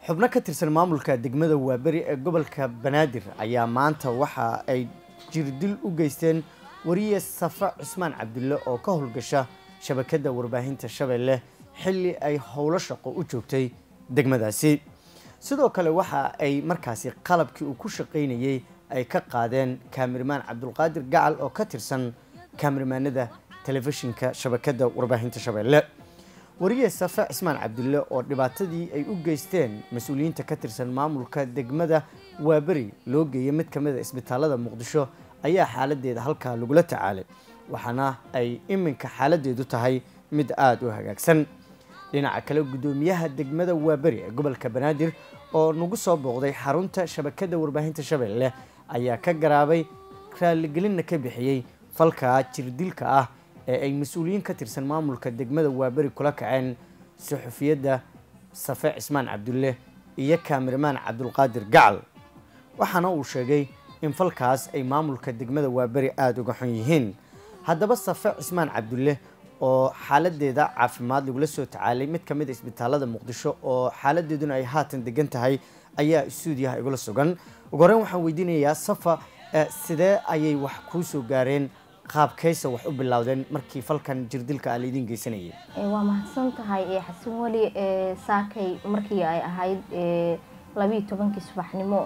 xubno ka tirsan maamulka degmada waaberi ee gobolka banaadir ayaa maanta waxa ay jirdil u geysteen wariye safa cusmaan cabdulle oo ka howlgasha shabakadda warbaahinta shabeelle xilli ay howlo shaqo u joogtay degmadaasi sidoo kale waxa ay markaasi qalabkii uu ku shaqaynayey ay ka qaadeen kaamirmaan cabdulqaadir gacal oo ka tirsan kaamirmaanada telefishinka shabakadda warbaahinta shabeelle wariye safe cismaan cabdulle oo dhibaatadii ay u geysteen mas-uuliyiinta ka tirsan maamulka degmada waaberi loo geeyay mid ka mid a isbitaalada muqdisho ayaa xaaladeeda halkaa lagula tacaalay waxaana ay iminka xaaladeedu tahay mid aada u hagaagsan dhinaca kale guddoomiyaha degmada waaberi ee gobolka banaadir oo nagu soo booqday xarunta shabakadda warbaahinta shabeelle ayaa ka garaabay raaligelinna ka bixiyey falkaa jirdilka ah ee ay mas-uuliyiin ka tirsan maamulka degmada waaberi kula kaceen suxufiyadda safe cismaan cabdulle iyo kaamirmaan cabdulqaadir gacal waxaana uu sheegay in falkaas ay maamulka degmada waaberi aada uga xun yihiin haddaba safe cismaan cabdulle oo xaaladeeda caafimaad lagula soo tacaalay mid ka mid a isbitaalada muqdisho oo xaaladeeduna ay haatan degan tahay ayaa istuudiyaha igula sugan ugu horeyn waxaan weydiinayaa safa sidee ayay wax kuu soo gaareen qaabkaysa wax u bilowdeen markii falkan jirdilka a laydin geysanayay waa mahadsan tahay xasan weli saakay markii ay ahayd labiiyo tobankii subaxnimo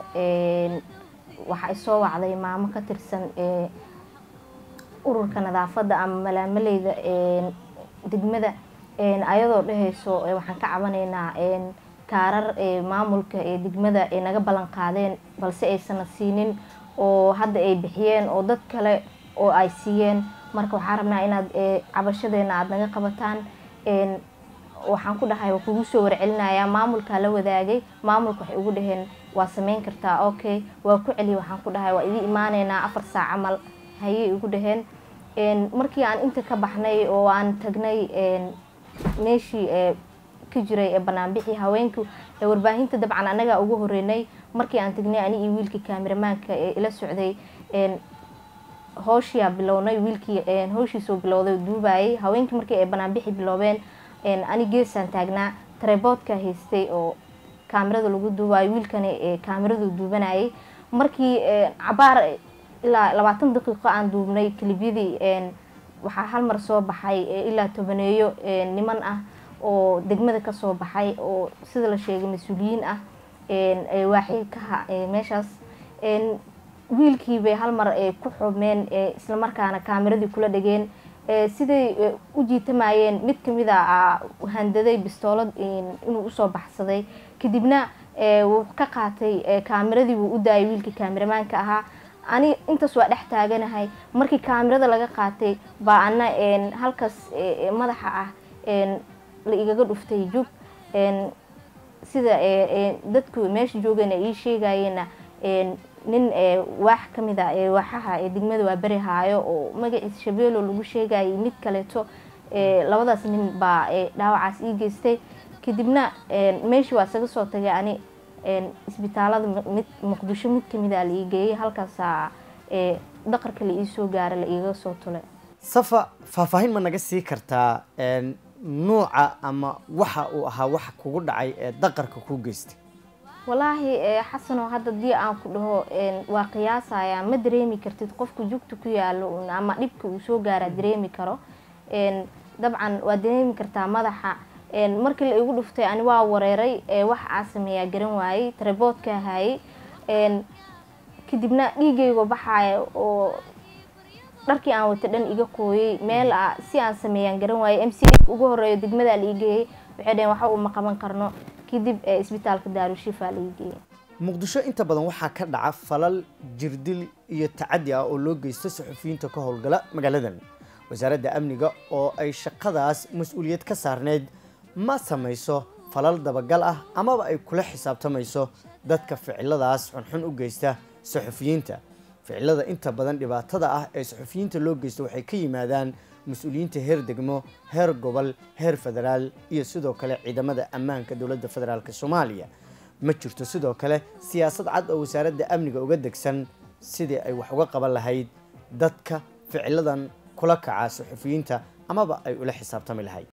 waxa ay soo wacday maamo ka tirsan ururka nadaafadda ama malaamaleyda degmada ayadoo dhehayso waxaan ka cabanaynaa kaarar maamulka ee degmada ay naga ballan qaadeen balse aysana siinin oo hadda ay bixiyeen oo dad kale oo ay siiyeen marka waxaan rabnaa inaad cabashadeena aada naga qabataan waxaan ku dhahay waa kugu soo warcelinayaa maamulkaa la wadaagay maamulka waxay ugu dhaheen waa sameyn kartaa okay waa ku celiya waxaan ku dhahay waa idii imaaneynaa afar saac camal hayay igu dhaheen markii aan inta ka baxnay oo aan tagnay meeshii ka jiray ee banaanbixii haweenku warbaahinta dabcan anagaa ugu horeynay markii aan tagnay ani iyo wiilkii kaamiramaanka ee ila socday hooshiyaa bilownay wiilkii hooshiisoo bilowday duubayay haweenkii markii ay banaanbixi biloobeen ani geesaan taagnaa tareboodka haystay oo kaamirada lagu duubayo wiilkani kaamiradu duubanayay markii cabaar ilaa labaatan daqiiqo aan duubnay kalibyadii waxaa hal mar soo baxay ilaa tobaneeyo niman ah oo degmada kasoo baxay oo sida la sheegay mas-uuliyiin ah waaxi kaha meeshaas wiilkii bay hal mar ku xubmeen islamarkaana kaamiradii kula dhegeen siday u jiitamayeen mid kamid a handaday bistoolad inuu usoo baxsaday kadibna wuu ka qaatay kaamiradii wuu u daayay wiilkii kaamiramaanka ahaa ani intaas waa dhex taaganahay markii kaamirada laga qaatay baa ana halkaas madaxa ah la igaga dhuftay jug sida dadku meesha joogeen ay ii sheegayeena nin waax kamid a waaxaha degmada waa beri haayo oo magaciisa shabeelo lagu sheegayay mid kaleeto labadaas nin baa dhaawacaas ii geystay kadibna meeshii waa isaga soo tagay ani isbitaalada mid muqdisho mid kamid a la ii geeyay halkaasaa daqarka la iisoo gaara la iiga soo tulay safa faahfaahin ma naga sii kartaa nuuca ama waxa uu ahaa waxa kugu dhacay ee daqarka kuu geystay walaahi xasanoo hadda dii aan ku dhaho waa qiyaasaya ma dareemi kartid qofka jugta ku yaalo ama dhibka uu soo gaaraa dareemi karo dabcan waa dareemi kartaa madaxa markii la igu dhuftay ani waa wareeray wax aa sameeyaa garan waayey tareboodka hayay kadibna dhiigaygo baxaaya oo dharkii aan wata dhan iga qooyay meel a si aan sameeyaan garan waayey m c ugu horeeyo degmadaa la iigeeyay waxay dhaheen waxa uma qaban karno kadib isbitaalka daarushifa la iigeeyay muqdisho inta badan waxaa ka dhaca falal jirdil iyo tacadi ah oo loo geysto saxufiyiinta ka howlgala magaaladan wasaaradda amniga oo ay shaqadaas mas-uuliyad ka saarneyd ma samayso falal dabagal ah amaba ay kula xisaabtamayso dadka ficiladaas xunxun u geysta saxufiyiinta ficilada inta badan dhibaatada ah ee saxufiyiinta loo geysto waxay ka yimaadaan mas-uuliyiinta heer degmo heer gobol heer federaal iyo sidoo kale ciidamada ammaanka dowladda federaalk soomaaliya ma jirto sidoo kale siyaasad cad oo wasaaradda amniga uga degsan sidii ay wax uga qaban lahayd dadka ficiladan kula kaca saxufiyiinta amaba ay ula xisaabtami lahayd